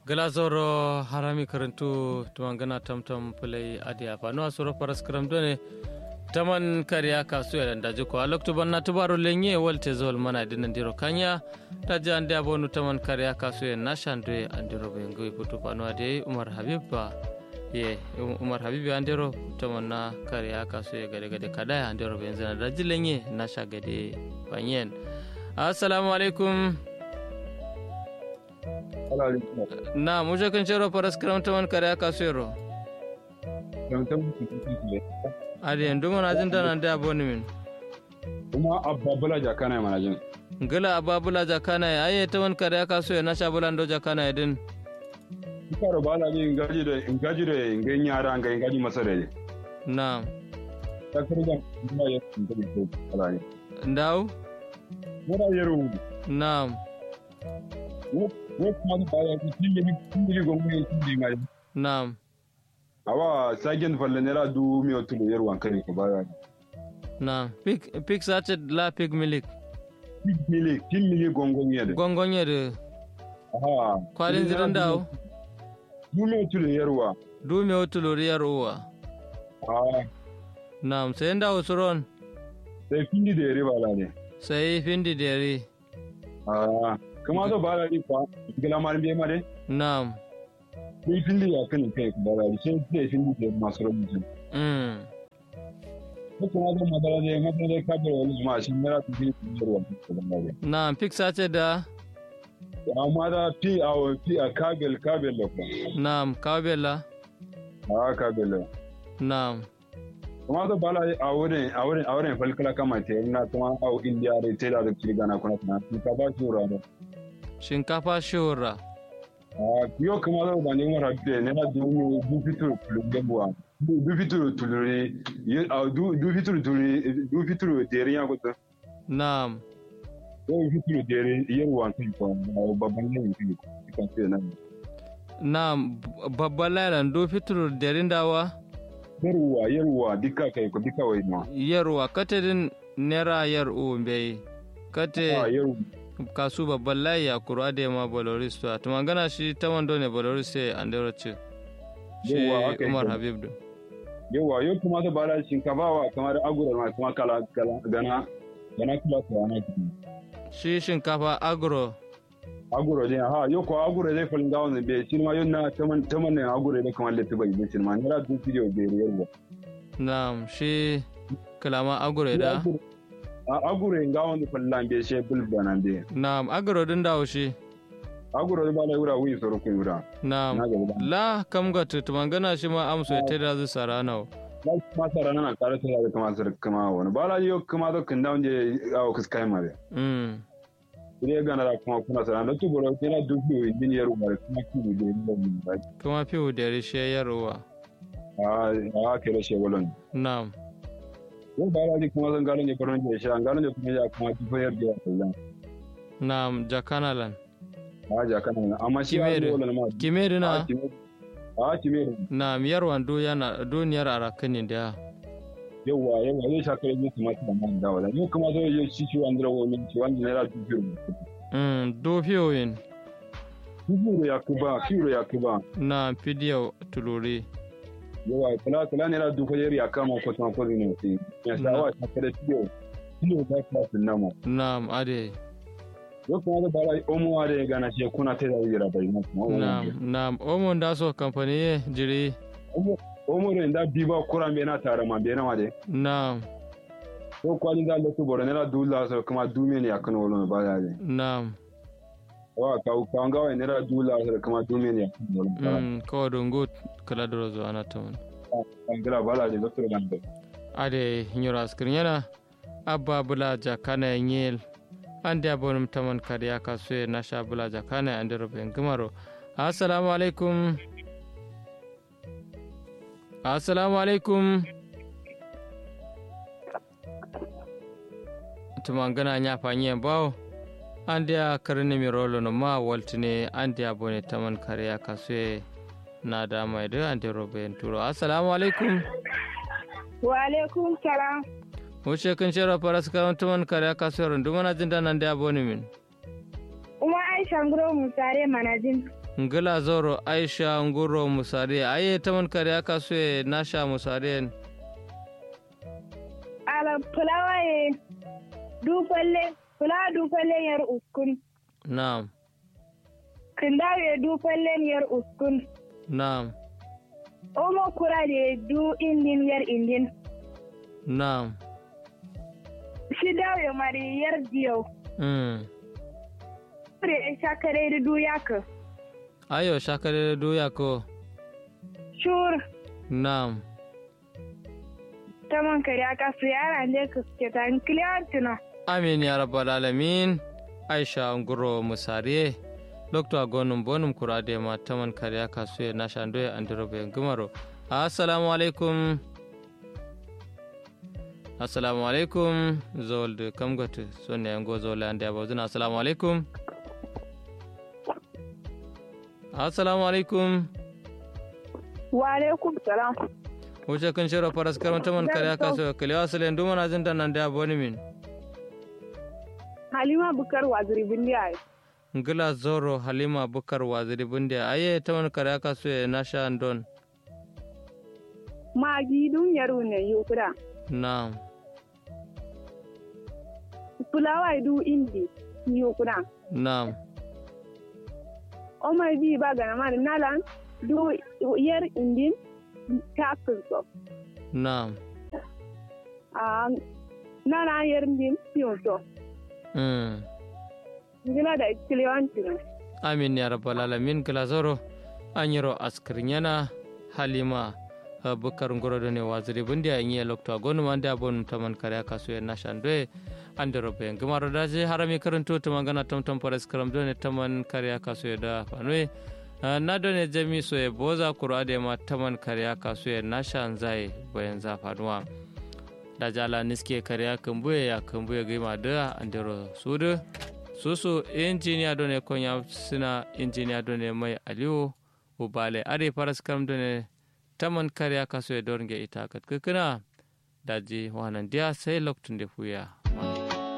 glazoro harami karantu tumangana tamtam pulai adia pano asuro paras karam done taman kariya kasu ya daji ko alok tuban na tubaro lenye walte zol mana dinan diro kanya daji ande abonu taman kariya kasu ya nashandwe andiro bengo iputu pano ade umar habib ba ye umar habib andiro taman na kariya kasu ya gade gade kadaya andiro benzana daji lenye nasha gade panyen assalamu alaikum na muje kan cero paras karam taman kariya kasu yaro ade ndu mana jin tana da aboni min kuma ababula jakana mana jin ngala ababula jakana ya aye taman kariya kasu ya nasha bulando jakana ya din karo bala ni ngaji da ngaji da ngen yara ngai ngaji masare na ta kurga kuma ya ngaji ko bala ni ndaw mura yero na wo wo kuma da bala ni tinje ni tinje gongo ni tinje ngai na awa sagen falle nera du mi otulo yero wankani ko bala na pik pik sace la pik milik ni mili tin mili gongo ni yede gongonye de aha kwalin zirin dawo du mi otulo yero wa du me otulo riyar uwa ah na sai ndawo suron sai findi da yare bala ne sai findi dere ah kuma da bala ni fa gila mar biye mare na ni findi ya kan kai ko bala ni sai sai findi da masu rubutu mm Mutum ya zama madara ne, madara ne kabir wani jama'a shi mera su fi su yi ruwan su zama ne. na pik sace da Amma da fi a fi a kabel kabel da kuma. na kawbela A kabel da. na Kuma da bala a wurin a wurin a wurin falkala kama te ina kuma a indiya da te da kirga na kuna kuna su ka ba su rana. shinkafa shura A yo kuma da ba ne mara de ne na du du fitur kulungebuwa. Du fitur tulure a du du fitur tulure du fitur de riya ko ta. na Yo fitur de riya ruwan kai ko babban ne ne kan ce nan. na babban lailan do fitur derin dawa yarwa yarwa duka kai ko duka wai ma yarwa katedin nera yar u bai kate a yarwa kasu babban layi a kuro ade ma boloris to to magana shi ta wando ne boloris sai an daura ce shi Yawwa, haka umar yake. habib din yarwa yau kuma da bala shinkafa wa kamar agura ma kuma kala kala gana gana kula ta ana ki shi shinkafa agro agura ne ha yau ko agura zai falin gawo ne be shi ma yau na taman taman ne agura ne kamar lati bai be shi ma ne ra dun video be yarwa na shi kalama agro da a agura gawo ne fallan be shi bulba nan be na agro din dawo shi agura ba la yura wi soro ku yura na na ga ba la kam ga to magana shi ma amso ta da zu sarana na ma sara nan tare sai da kamar sar kama wani bala yau kuma da kan dawo je awo kuskai ma be mm Ile gana da kuma kuna sana da tubura kina dubu yin yaro mara kuma ki da yin mun ba. kuma fi dere shi yarwa A a kira she walon. na Ko ba ra kuma zan gano ne koron je sha gano ne kuma ya kuma ki fayar da Allah. na jakanalan A ja kana amma shi ya Kimere. yi walon ma. kimeri A na kimere. A kimere. na miyar wando yana duniyar arakani da Yawa yawa zai sha kare ne kuma ta man da wala. Ni kuma zai yi shi shi wanda rawo min shi wanda ne ra dubu. mm do fiyoyin Dubu ya kuba, kiro ya kuba. na fidiyo tuluri Yawa kala kala ne ra dubu ya kama ko ta ko ne. Ya sa wa ta kare tiyo. Tiyo ta ka tunamo. Naam, ade. yo kuma da bara omo are gana ce kuna ta da yira bai mu Naam, naam. Omo nda so company ye jiri. omo re nda biba kura me na tare ma be na wade Naam, ko kwali da lotu boro ne la dula so kuma dume ne akan wolo ba ya ne naam. wa ka ka nga wa ne la dula so kuma dume ne akan wolo ba Mm, ko dungu kala doro zo ana tamun. an gira bala de lotu ban de Ade nyoro askrinyana. Abba bula jakana nyel. Ande abonum taman kariya kasue nasha bula jakana ande roben gumaro. Assalamu alaikum. Assalamu alaikum. tumangana nya fanyen bawo ande a karni mi rolo no ma waltine ande a bone taman kariya kasue na da mai da ande robe en turo assalamu alaikum Wa alaikum salam. wuce kan shera faras kawan taman kariya kasue ron dumana jinda nan da bone min Uma Aisha Nguro Musare Manajin. ngila zoro aisha nguro musare aye taman kare aka so e nasha musare ala fulawa ye dufalle fulawa dufalle yar uskun na'am kindaw ye dufalle yar uskun na'am omo kura de du indin yar indin na'am shidaw ye mari yar diyo mm. kure shakare da du yaka ayo shakare doya ko shur na'am taman kare aka su yara ne ka suke ta clear tuna amin ya rabbal alamin aisha nguro musare lokto agonum bonum kurade ma taman kare aka so e nasha ndo e andirobe ngumaro assalamu alaikum assalamu alaikum zolde kam gote sonne ngo zole ande abozuna assalamu alaikum assalamu alaikum wa alaikum salam wuce kun shiro faras karon taman kare aka so kalewa sale nduma na jinda nan da aboni min halima bukar waziri bindiya ngila zoro halima bukar waziri bundia aye taman kare aka so e nasha ndon magi dun yaro ne yukura na'am fulawa du indi yukura na'am omar bi ba gana mari nalan du yar indin takin so na'am a nana yar indin fiyon so mm. gina da kiliyanci ne amin ya rabbal alamin gila zoro an yiro askirnyana halima uh, bukar ngorodo ne waziri bundi a yi lokto a gonu mande abon taman kare aka so na shandwe ande robe ngimaro da je harami karanto to magana tam tam pares karam do ne taman kare aka so da fanwe uh, na do ne jami so e boza qur'ade ma taman kare aka so na shanzai bayan za faduwa da jala niske kare aka mbuye ya kambuye gima da andero sudu susu injiniya do ne konya sina injiniya do ne mai aliyu ubale are paras karam do ne taman kariya kaso e dornge ita kat kukuna daji wanan dia sai loktun de fuya